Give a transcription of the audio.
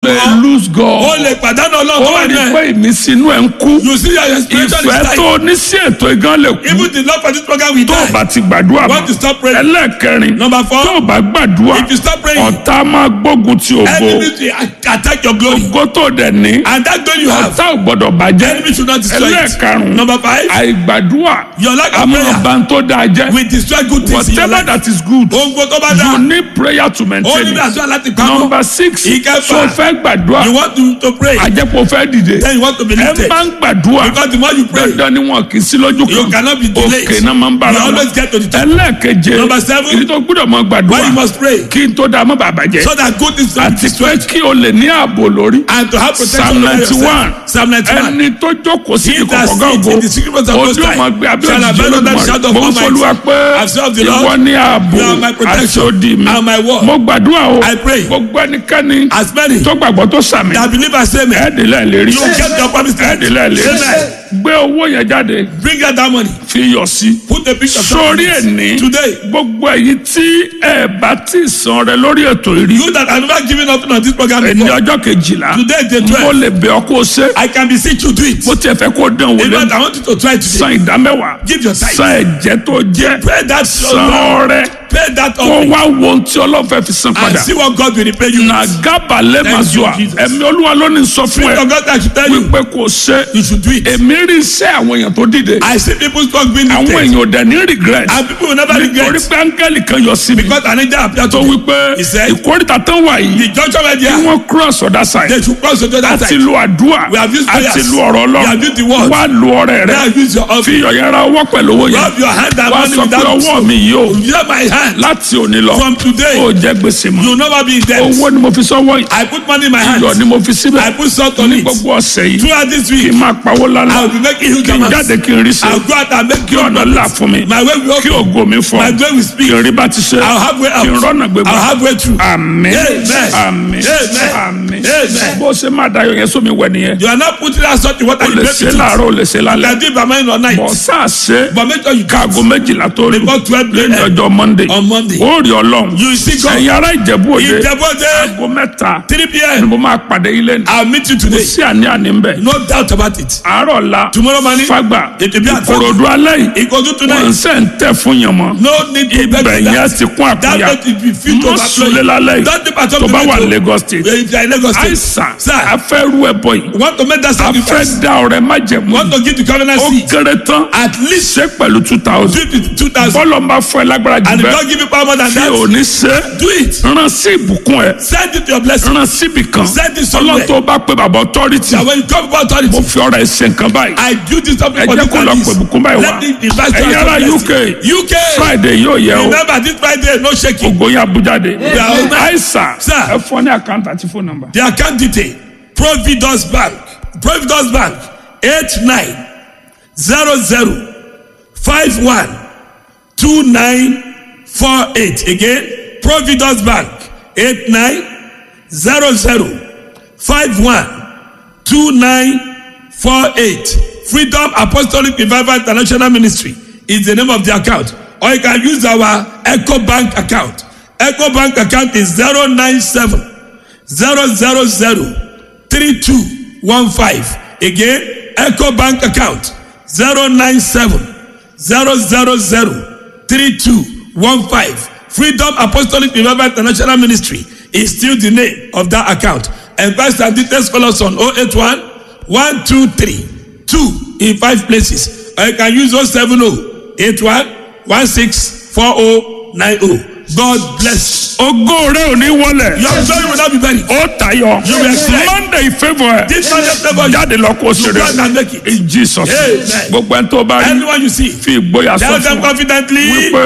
may lose o God. lè pàdánù ọlọ́run tó ó wà rí ní i pé ẹ̀. ìmísí inú ẹ̀ ń kú. you see your inspiration is ìfẹ́ dying. tó ní sí ètò ìgán lè kú. even the love for this program will tó o die. bá ti gbàdúrà want to mọ́. stop praying. ẹlẹ́ẹ̀kẹrin Number four. tó o bá gbàdúrà if you stop praying. ọ̀tá máa gbógun ti ògo enemy will attack your glory. ògo tó dẹ̀ ní and that glory you have. ọ̀tá ò gbọ́dọ̀ bàjẹ́ enemy should not destroy it. ẹlẹ́ẹ̀karùn-ún number five. àìgbàdúrà your lack of àmọ́ prayer ọba tó dáa jẹ́ will destroy good things in your whatever life. that is good ohun gbogbo tó bá you dá. need prayer to ó maintain ní it àdúrà láti pamọ́. number six Ìkẹfà. so fẹ́ gbàdúrà you want to to pray. àjẹpọ̀ fẹ́ dìde then you want to be ẹ lifted. máa ń gbàdúrà because the more you pray. dandan ni wọn kì í sí lójú you kan cannot be delayed. òkè náà máa ń bára you wọn always get to the top. ẹlẹ́ẹ̀keje Number seven. ìdí tó gbúdọ̀ mọ why gbàdúrà you must pray. kí n tó dáa mọ́ bàbá jẹ́ so that good things will be àti pé destroyed. kí o lè ní ààbò lórí and to have protection psalm over ninety yourself. one psalm ninety one. ẹni tó jókòó sí He that ìkọ̀kọ̀ sits in the secret place of gáàgó Most ojú High ọmọ gbé abẹ́ shall òjijì abide under the olódùmarè shadow of mo ń Almighty. fọlúwa pé I've served the Lord. ìwọ ní ààbò You are my protection àṣọdì mi and my word. mo gbàdúrà o I pray. gbogbo ẹnikẹ́ni as many tó gbàgbọ́ tó sàmì that believe and say amen. ẹ̀ẹ́dìlẹ̀ lérí you will get your promise land. ẹ̀ẹ́dìlẹ̀ lérí amen. gbé owó yẹn jáde bring out that money. fi yọ sí put a picture of sórí something ẹni today. gbogbo èyí tí ẹ bá ti san rẹ lórí ètò ìrí you that have never given up on this program ẹni before. ọjọ́ kejìlá today is the mo twelve. lè bẹ̀ ọ́ kó o ṣe I can beseech you do it. bó tiẹ̀ fẹ́ kó o dán wò in fact lẹ́nu I want you to try today. san ìdámẹ́wàá Give your tithe. san ẹ̀jẹ̀ tó jẹ́ pay that san offering. ọrẹ pay that kó offering. wá wo ohun tí ọlọ́fẹ́ fi san and padà see what God will repay you. na with. gábàlẹ̀ Thank mazua you, Jesus. ẹ̀mí olúwa ló ní sọ fún Spirit ẹ of God that should tell you wípé kó o ṣe you should do it. èmi rí iṣẹ́ àwọn èèyàn tó dìde I see people talk being àwọn lifted. èèyàn ò dẹ̀ ní regret and people will never nítorí regret. pé áńgẹ́lì kan yọ sí mi because an angel appeared tó to me. wípé He said, ìkórìtà tán wà yìí the junction where they kí are. wọ́n cross other side they should cross to the other àti side. lu àdúrà We have used àti prayers. lu ọ̀rọ̀ We have used the ọlọ́run word. wá lu ọrẹ now rẹ use your fi offering. ọ̀yẹ́ ra ọwọ́ pẹ̀lú owó yẹn rub your hand and wá money sọ pé without ọwọ́ mi yìí o Use my hand. láti òní lọ From today, ó jẹ́ gbèsè mọ́ you will never be in debt. owó ni mo fi sọ́wọ́ yìí I put money in my hand. iyọ̀ ni mo fi I síbẹ̀ put salt on ní it. gbogbo ọ̀sẹ̀ yìí Throughout this kí week, n máa pawó lálá I will be making huge kí n amounts. jáde kí n rí ṣe I'll go out and make kí ọ̀nà là fún mi My way will kí open. ògo mi fọ́ My way will speak. kí n rí bá ti ṣe I'll have way kí n out. rọ́nà gbégbá I'll have way through. àmín Amen. àmín Amen. àmín Amen. bó ṣe máa dayọ̀ yẹn sómi wẹ̀ nìyẹn You are not putting that salt in water. o You lè make ṣe it. láàárọ̀ o lè ṣe You lálẹ́ can do it by morning or night. bọ̀ sáà ṣe But make sure you káago méjìlá tó rí Before 12 lẹ́yìn a.m. ọjọ́ monday on Monday. ó rí ọlọ́run You see God. ẹ̀yin ará ìjẹ̀bú òde Ìjẹ́bọ́dé aago mẹ́ta 3 ni p.m. mo máa pàdé ilé ní I'll meet you today. sí àní àní ń bẹ̀ No doubt about it. àárọ̀ la Tomorrow morning, fagbà it will be at ìkòròdú alẹ́ yìí Ikodu wọ́n tonight. ṣe ń tẹ̀ fún yàn mọ́ No need to beg ibẹ̀ for yẹn that. ti kún That àkúnya don't be fit to mọ́ sulé lálẹ́ yìí Don't dip at all tó to bá make wà you- Lagos state If you are in Lagos State. àìsàn Sir. afẹ́rú ẹ̀bọ yìí You want to make that afẹ́ sacrifice. da ọ̀rẹ́ májẹ̀mú You want to give the covenant ó seed. kéré tán At least ṣe pẹ̀lú two thousand fifty two thousand. bọ́lọ̀ ń bá fún ẹ lágbára jù And if bẹ́ẹ̀ God give you power more than tí ò that, ní ṣe do it. rán sí ìbùkún ẹ Send it to your blessing. rán síbì kan Send it somewhere. ọlọ́run tó bá pé bàbá authority That when you come about authority, mo fi ọ̀rọ̀ ẹ̀ ṣe nǹkan báyìí I do this something ẹ for jẹ́ this kó lọ and pè this. bùkún báyìí wá Let me invite you ẹ̀yin as ará your UK blessing. UK. Friday yóò yẹ o Remember this Friday, no shaking. ògo yẹn abújáde Yeah. àìsàn Sir. ẹ fọ́ ní àkáǹtì àti fóònù nọ́mbà. The account detail Providence Bank Providence Bank eight nine zero zero five one two nine four eight again Providence Bank eight nine zero zero five one two nine four eight Freedom Apostolic Revival International Ministry is the name of the account or you can use our Eco Bank account Eco Bank account is zero nine seven zero zero zero three two one five again eco bank account zero nine seven zero zero zero three two one five freedom apostolic revival international ministry is still the name of that account and pastor details call us on oh eight one one two three two in five places or you can use oh seven oh eight one one six four oh nine oh god bless ògo rẹ ò ní wọlẹ̀ your glory will not be buried. ó tayọ You will excel. Monday favour ẹ This Monday favour you. jáde lọ kó You go out ṣeré and make it. in Jesus Amen. gbogbo ẹni tó bá rí Anyone you see, fi ìgboyà sọ tell them fún wa confidently. wípé